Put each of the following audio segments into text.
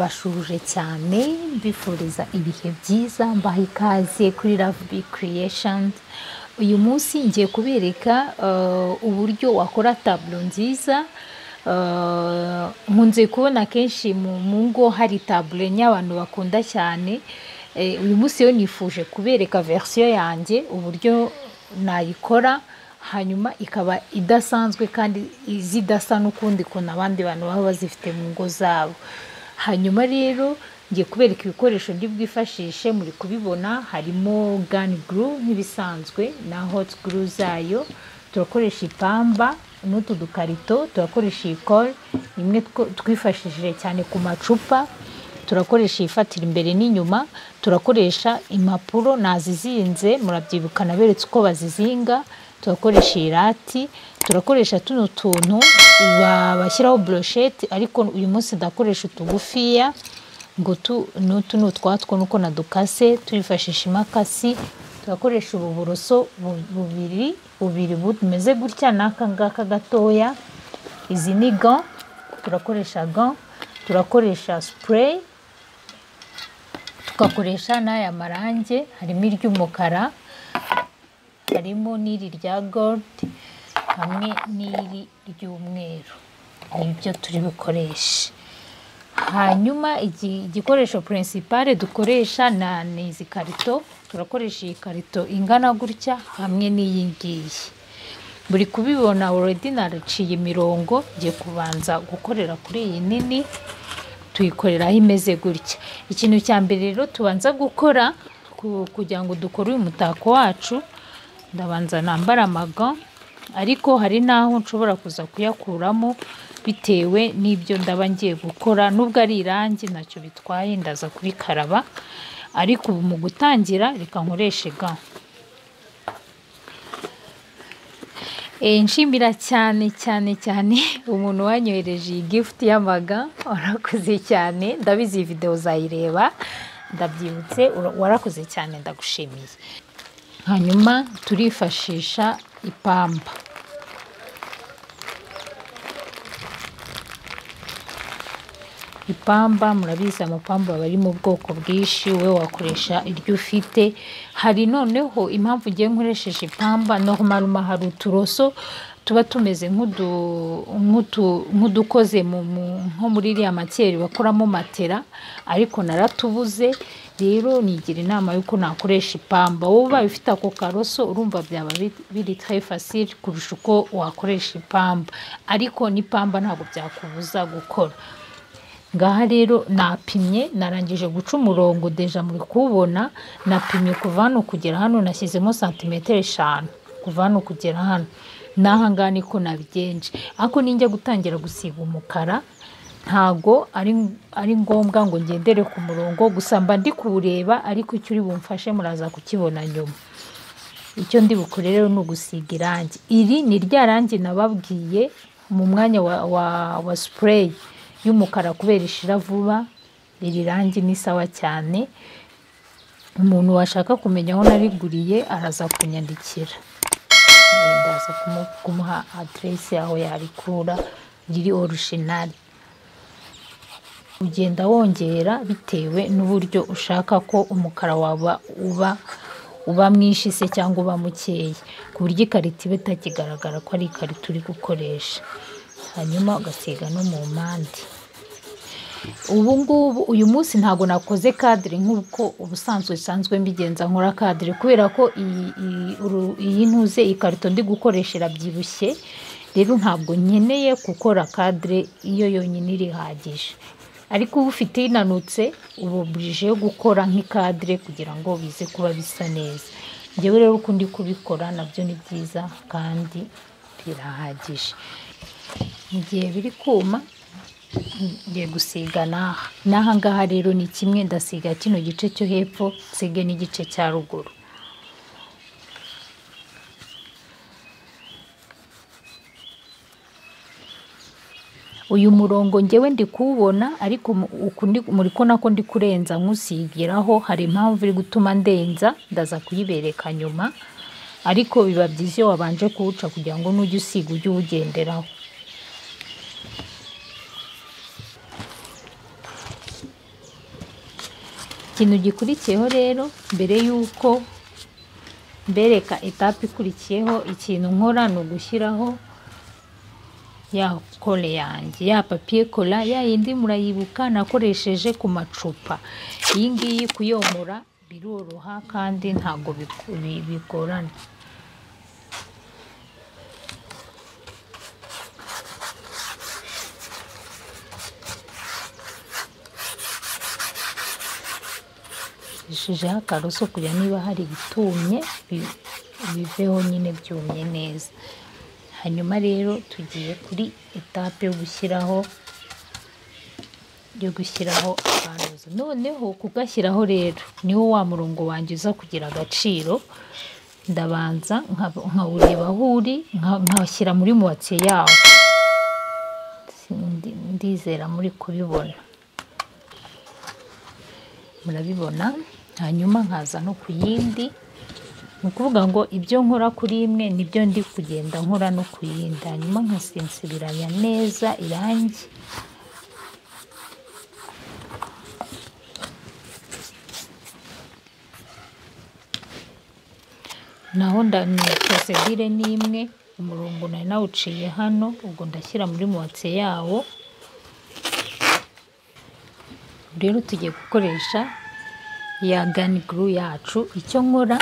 Ndabashuje cyane mbifuriza ibihe byiza mbaha ikaze kuri Love Big Creations uyu munsi ngiye kubereka eh, uburyo wakora taburo nziza Eh, nkunze kubona kenshi mu mu ngo hari taburo enye abantu bakunda cyane Eh, uyu munsi rero nifuje kubereka verisiyo yanjye uburyo nayikora hanyuma ikaba idasanzwe kandi zidasa n'ukundi kuntu abandi bantu baba bazifite mu ngo zabo hanyuma rero ngiye kubereka ibikoresho ndi bwifashishe muri kubibona harimo gani guru nk'ibisanzwe na hoti guru zayo turakoresha ipamba n'utu dukarito turakoresha iyi kore imwe two- twifashishije cyane ku macupa turakoresha iyifatira imbere n'inyuma turakoresha impapuro nazizinze murabyibuka naberetse uko bazizinga turakoresha irati turakoresha tuno tuntu ba- bashyiraho broshete ariko uyu munsi ndakoresha utugufiya ngo tu ni utu ni utwatwo nuko nadukase turifashisha imakasi turakoresha ubu buroso bu- bubiri bubiri bumeze gutya n'aka ngaka gatoya izi ni ga turakoresha ga turakoresha sipureyi tugakoresha n'aya marange harimo iry'umukara harimo n'iri rya goludi hamwe n'iri ry'umweru ni byo turi bukoreshe hanyuma igi- igikoresho purinsipare dukoresha na- ni izi karito turakoresha iyi karito ingana gutya hamwe n'iyi ngiyi buri kubibona already naraciye imirongo ngiye kubanza gukorera kuri iyi nini tuyikorera aho imeze gutya ikintu cya mbere rero tubanza gukora ku- kugira ngo dukore uyu mutako wacu ndabanza nambara amaga ariko hari n'aho nshobora kuza kuyakuramo bitewe n'ibyo ndaba ngiye gukora nubwo ari irangi ntacyo bitwaye ndaza kurikaraba ariko ubu mu gutangira reka nkoreshe ga Eh, nshimira cyane cyane cyane umuntu wanyohereje iyi gifuti y'amaga warakoze cyane ndabizi iyi videwo uzayireba ndabyibutse ura- warakoze cyane ndagushimiye hanyuma turifashisha ipamba ipamba murabizi amapamba aba ari mu bwoko bwinshi wowe wakoresha iryo ufite hari noneho impamvu ugiye nkoresheje ipamba norumaruma hari uturoso tuba tumeze nk'udu nk'utu- nk'udukoze mu- mu- nko muri iriya makeri bakoramo matera ariko naratubuze rero nigira inama y'uko nakoresha ipamba wowe ubaye ufite ako karoso urumva byaba bi- biri très facile kurusha uko wakoresha ipamba ariko n'ipamba ntabwo byakubuza gukora ngaha rero napimye narangije guca umurongo deja muri kuwubona napimye kuva hano kugera hano nashyizemo santimetero eshanu kuva hano kugera hano n'aha ngaha niko nabigenje ariko ninjya gutangira gusiga umukara ntago ari ari ngombwa ngo ngendere ku murongo gusa mba ndi kuwureba ariko icyo uri bumfashe muraza kukibona nyuma icyo ndi bukore rero ni ugusiga irangi iri ni rya rangi nababwiye mu mwanya wa, wa, wa sipureyi y'umukara kubera ishira vuba iri rangi ni sawa cyane umuntu washaka kumenya aho nariguriye araza kunyandikira Eh, ndaza kumu- kumuha aderesi y'aho yarikura riri orushinari ugenda wongera bitewe n'uburyo ushaka ko umukara waba uba uba mwinshi se cyangwa uba mukeya ku buryo ikarito iba itakigaragara ko ari ikarito uri gukoresha hanyuma ugasiga no mu mpande ubu ngubu uyu munsi ntabwo nakoze kadire nk'uko ubusanzwe bisanzwe mbigenza nkora kadire kubera ko iyi- iyi uru- iyi ntuze ikarito ndi gukoresha irabyibushye rero ntabwo nkeneye gukora kadire iyo yonyine irihagije ariko uba ufite inanutse uba oburije yo gukora nk'ikadire kugira ngo bize kuba bisa neza njyewe rero uko ndi kubikora nabyo ni byiza kandi birahagije mu gihe biri kuma ngiye gusiga n'aha n'aha ngaha rero ni kimwe ndasiga kino gice cyo hepfo nsige n'igice cya ruguru uyu murongo ngewe ndi kuwubona ariko mu- uku ndi- muri ko nako ndi kurenza nkusingiraho hari impamvu iri gutuma ndenza ndaza kuyibereka nyuma ariko biba byiza iyo wabanje kuwuca kugira ngo nujya usiga ujye uwugenderaho ikintu gikurikiyeho rero mbere y'uko mbereka etape ikurikiyeho ikintu nkora ni ugushyiraho ya kore yanjye ya papiye kora ya yindi murayibuka nakoresheje ku macupa iyi ngiyi kuyomora biroroha kandi ntabwo biku- bigorana ishijeho akaroso kugira niba hari ibitumye bi- biveho nyine byumye neza hanyuma rero tugiye kuri etape yo gushyiraho yo gushyiraho akantuza noneho kugashyiraho rero niho wa murongo wanjye uza kugira agaciro ndabanza nka- nkawureba aho uri nka- nkawushyira muri muwatse yawo Sindi- ndizera muri kubibona murabibona hanyuma nkaza no ku yindi ni ukuvuga ngo ibyo nkora kuri imwe nibyo ndi kugenda nkora no ku yindi hanyuma nkasinsibiranya neza irangi naho nda ni prosedire ni imwe umurongo nari nawuciye hano ubwo ndashyira muri muwatse yawo rero tugiye gukoresha ya gani guru yacu icyo nkora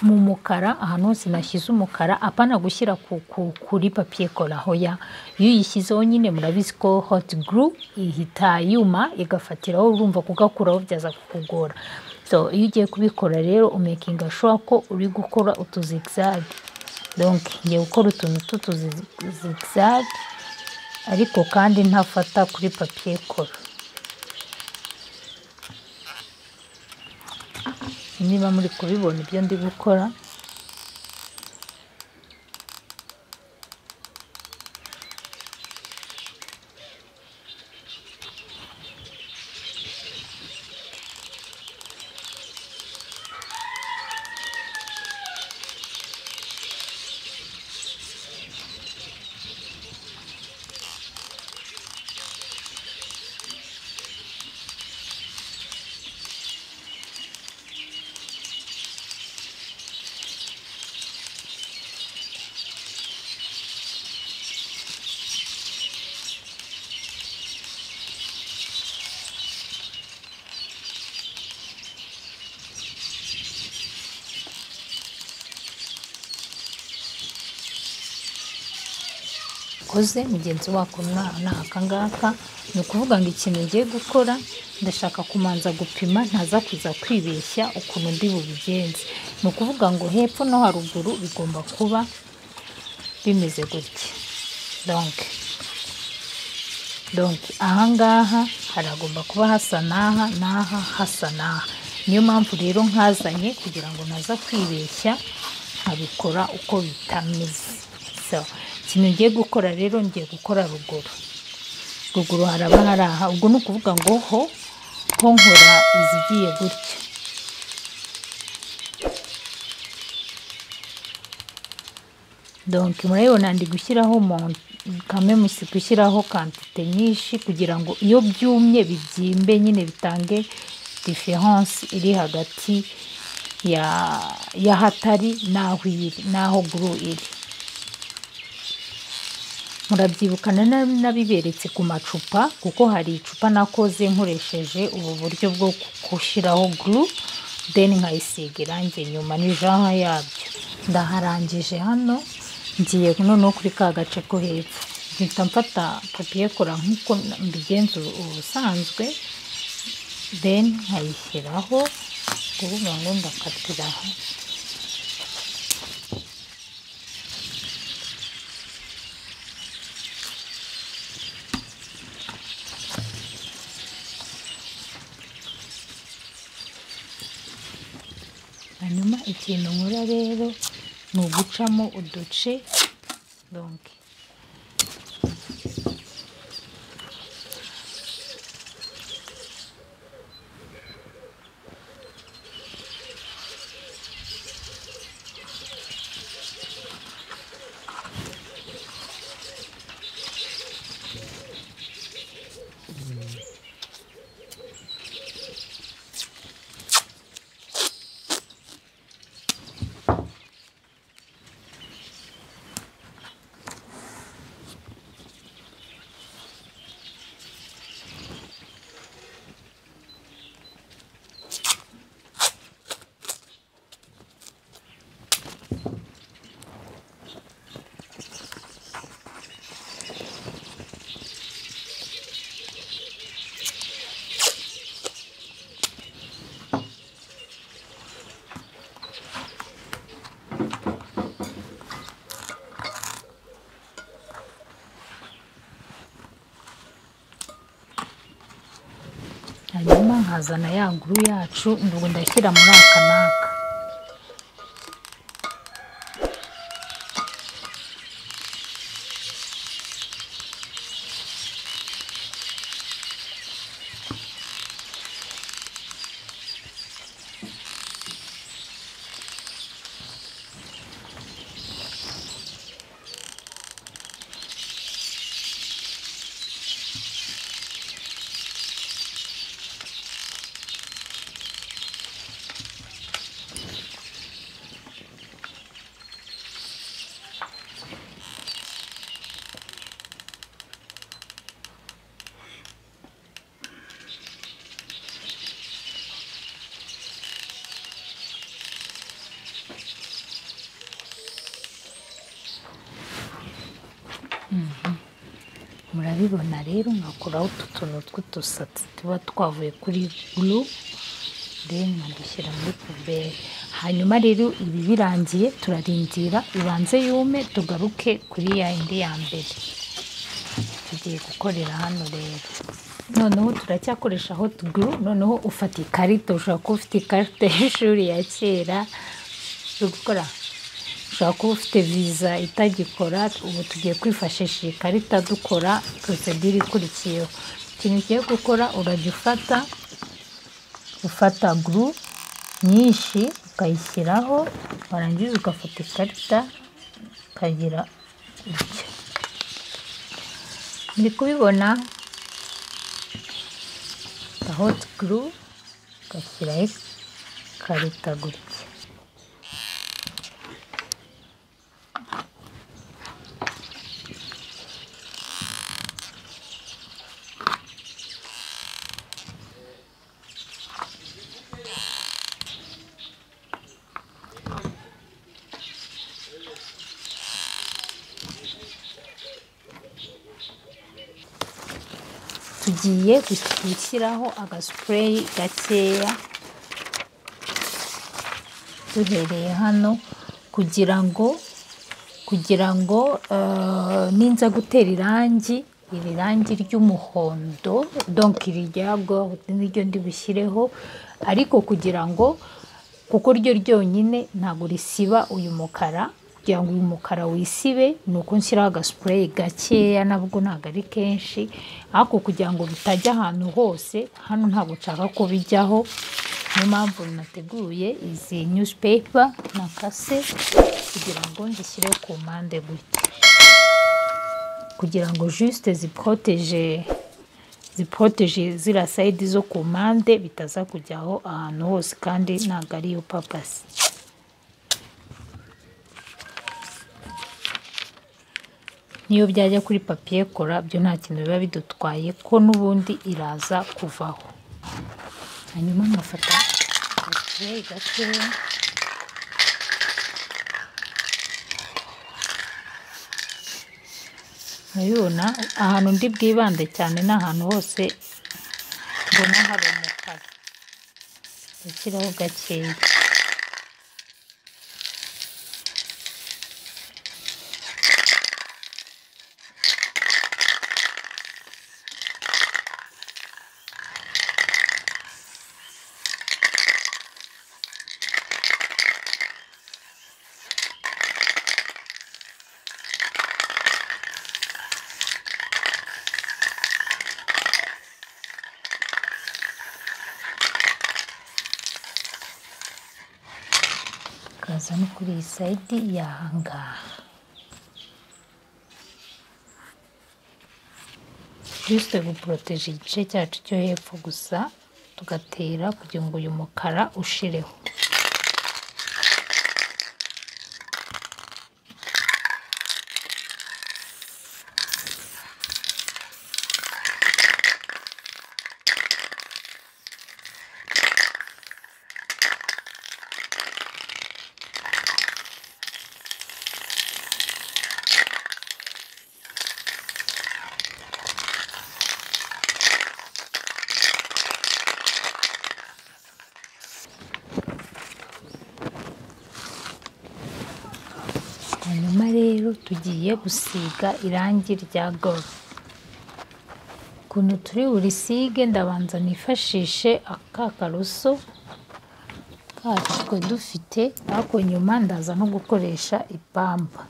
mu mukara ahantu hose nashyize umukara apana gushyira ku, ku, kuri papiye kora hoya iyo uyishyizeho nyine murabizi ko hot guru ihita yuma igafatiraho urumva kugakuraho byaza kukugora so iyo ugiye kubikora rero umekinga shuwa ko uri gukora utuzigizagi donc ngiye gukora utuntu tw'utuzigizagi ariko kandi ntafata kuri papiye kora niba muri kubibona ibyo ndi gukora koze mugenzi wako mwana akangaka ni ukuvuga ngo ikintu ngiye gukora ndashaka kumanza gupima ntaza kuza kwibeshya ukuntu ndi bubigenze ni ukuvuga ngo hepfo no haruguru bigomba kuba bimeze gutya donke donke ahangaha haragomba kuba hasa n'aha n'aha hasa n'aha niyo mpamvu rero nkazanye kugira ngo ntaza kwibeshya nkabikora uko bitameze so ikintu ngiye gukora rero ngiye gukora ruguru ruguru haraba hari aha ubwo ni ukuvuga ngo ho ho nkora izigiye gutya donc murabibona ndi gushyiraho mon- kame musi gushyiraho kantite nyinshi kugira ngo iyo byumye bibyimbe nyine bitange diferense iri hagati ya y'ahatari n'aho iri n'aho guru iri murabyibukana nabiberetse ku macupa kuko hari icupa nakoze nkoresheje ubu buryo bwo gushyiraho guru then nkayisiga irangi nyuma n'ijaha yabyo ndaharangije hano ngiye noneho kuri ka gace ko hepfo mpita mfata papiye kora nk'uko mbigenza ubusanzwe then nkayishyiraho kuvuga ngo ndakatira aha hanyuma ikintu nkora rero ni ugucamo uduce donc hanyuma nkazana ya guru yacu ndugu ndashyira muri aka n'aka murabibona rero nkakuraho utu tuntu tw'udusatsi tuba twavuye kuri guru then nkadushyira muri puberi hanyuma rero ibi birangiye turarindira ibanze yume tugaruke kuri ya yindi ya mbere tugiye gukorera hano rero noneho turacyakoresha hot guru noneho ufata ikarita ushobora kuba ufite ikarita y'ishuri ya kera yo gukora ushobora kuba ufite viza itagikora ubu tugiye kwifashisha iyi karita dukora porosedire ikurikiyeho ikintu ugiye gukora uragifata ufata guru nyinshi ukayishyiraho warangiza ugafata ikarita ukagira gutya ndi kubibona hoti guru ugashyiraho ikarita gutya tugiye gushyiraho agasupureyi gakeya duhereye hano kugira ngo kugira ngo ninza gutera irangi iri rangi ry'umuhondo donki rijyabwo niryo ndibushyireho ariko kugira ngo kuko ryo ryonyine ntabwo risiba uyu mukara kugira ngo uyu mukara wisibe ni uko nshyiraho agasupureyi gakeya nabwo ntabwo ari kenshi ariko kugira ngo bitajya ahantu hose hano ntabwo nshaka ko bijyaho niyo mpamvu nateguye izi nyuzipepa na kase kugira ngo nzishyire ku mpande gutya kugira ngo jisite ziporoteje ziporoteje ziriya sayidi zo ku mpande bitaza kujyaho ahantu hose kandi ntabwo ari yo papasi niyo byajya kuri papiye kora byo nta kintu biba bidutwaye ko n'ubundi iraza kuvaho hanyuma nkafata agatureyi gatoya murabibona ahantu ndi bwibande cyane ni ahantu hose mbona hari umukara gushyiraho gakeya no kuri iyi sayidi y'ahangaha jisite guporoteje igice cyacu cyo hepfo gusa tugatera kugira ngo uyu mukara ushireho tugiye gusiga irangi rya goro ukuntu turi burisige ndabanza nifashishe aka karoso kacu twe dufite ariko nyuma ndaza no gukoresha ipamba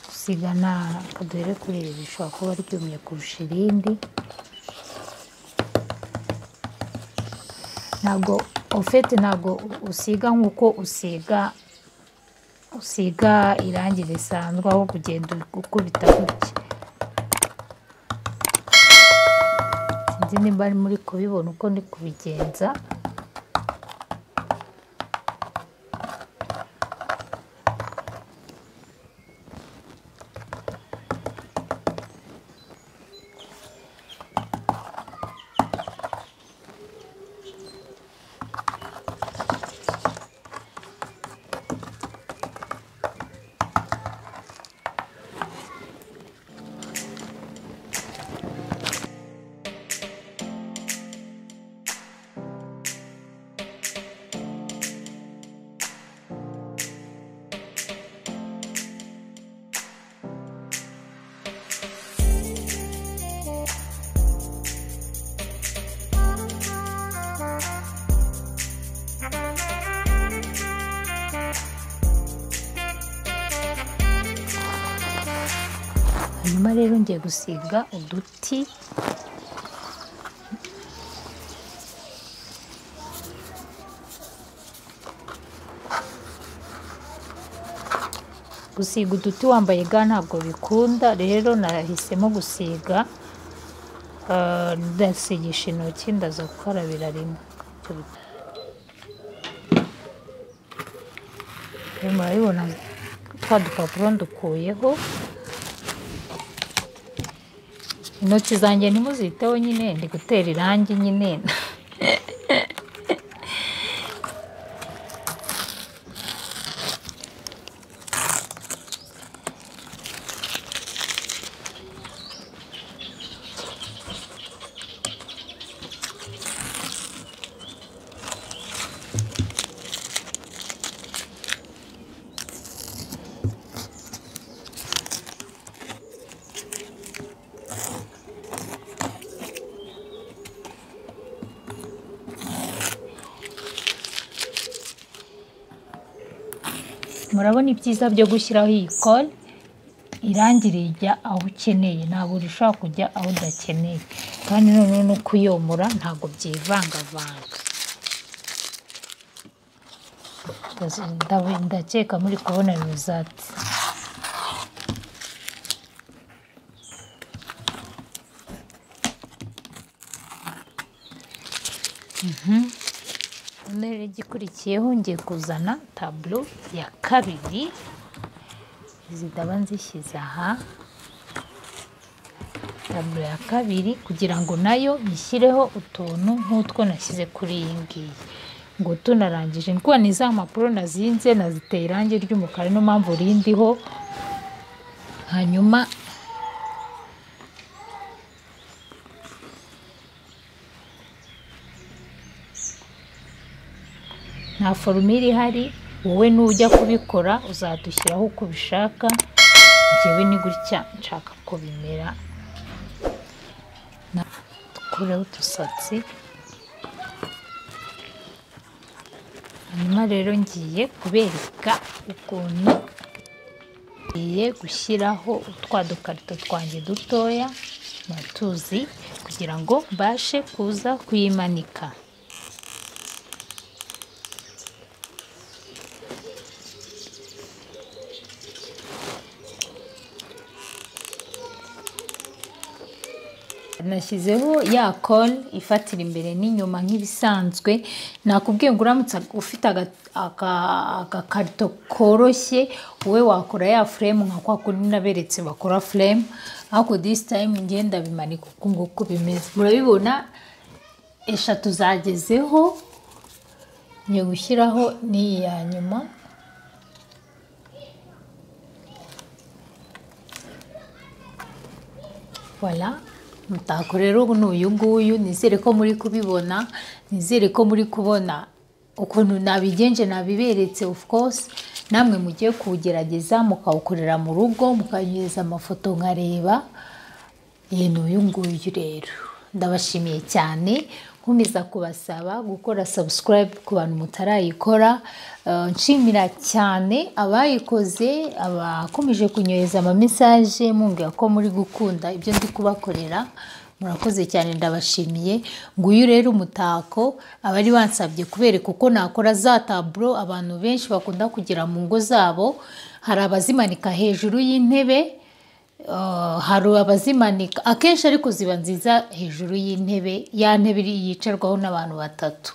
gusiga nta kaduhere kuri ibi bishobora kuba ryumye kurusha irindi ntabwo ofete ntabwo usiga nk'uko usiga usiga irangi risanzwe aho kugenda ukubita gutya sinzi niba ari muri kubibona uko ndi kubigenza hanyuma rero ngiye gusiga uduti gusiga uduti wambaye ga ntabwo bikunda rero nahisemo gusiga ah, ndasigisha intoki ndaza gukarabira rimwe Ibyo bit- Rero murabibona twa dupapuro ndukuyeho intoki zanjye ntimuziteho nyine ndi gutera irangi nyine murabona ibyiza byo gushyiraho iyi kore irangi rijya aho ukeneye ntabwo rishobora kujya aho udakeneye kandi noneho no kuyomora ntabwo byivangavanga Ndazi- ndawe- ndakeka muri kubona rizati none igikurikiyeho ngiye kuzana taburo ya kabiri izi ndaba nzishyize aha taburo ya kabiri kugira ngo nayo nyishyireho utuntu nk'utwo nashyize kuri iyi ngiyi ngo tunarangije ni kubona iza mpapuro nazinze naziteye irangi ry'umukara niyo mpamvu rindiho hanyuma nta forumire ihari wowe nujya kubikora uzadushyiraho uko ubishaka njyewe ni gutya nshaka ko bimera Na- dukureho udusatsi hanyuma rero ngiye kubereka ukuntu ngiye gushyiraho utwa dukarito twanjye dutoya matuzi kugira ngo mbashe kuza kuyimanika nashyizeho ya kore ifatira imbere n'inyuma nk'ibisanzwe nakubwiye ngo uramutse ufite aga- aga- agakarito koroshye wowe wakora ya furemu nka kwa kundi naberetse bakora furemu ariko disi tayimu ngenda bimanika uku nguku bimeze murabibona eshatu zagezeho ngiye gushyiraho n'iyi ya nyuma voilà mutako rero ni uyu nguyu nizere ko muri kubibona nizere ko muri kubona ukuntu nabigenje nabiberetse of course namwe mugiye kuwugerageza mukawukorera mu rugo mukanyuza amafoto nkareba iyi ni uyu nguyu rero ndabashimiye cyane nkomeza kubasaba gukora subscribe ku bantu mutarayikora Eh, nshimira cyane abayikoze abakomeje kunyohereza amamesaje mumbwira ko muri gukunda ibyo ndi kubakorera murakoze cyane ndabashimiye nguyu rero umutako abari bansabye kubereka uko nakora za taburo abantu benshi bakunda kugira mu ngo zabo hari abazimanika hejuru y'intebe Uh, hari abazimanika akenshi ariko ziba nziza hejuru y'intebe ya ntebe iri- yicarwaho n'abantu batatu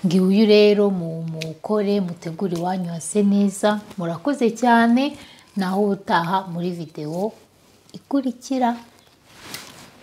ngiye uyu rero mu- mukore mutegure iwanyu hase neza murakoze cyane naho utaha muri videwo ikurikira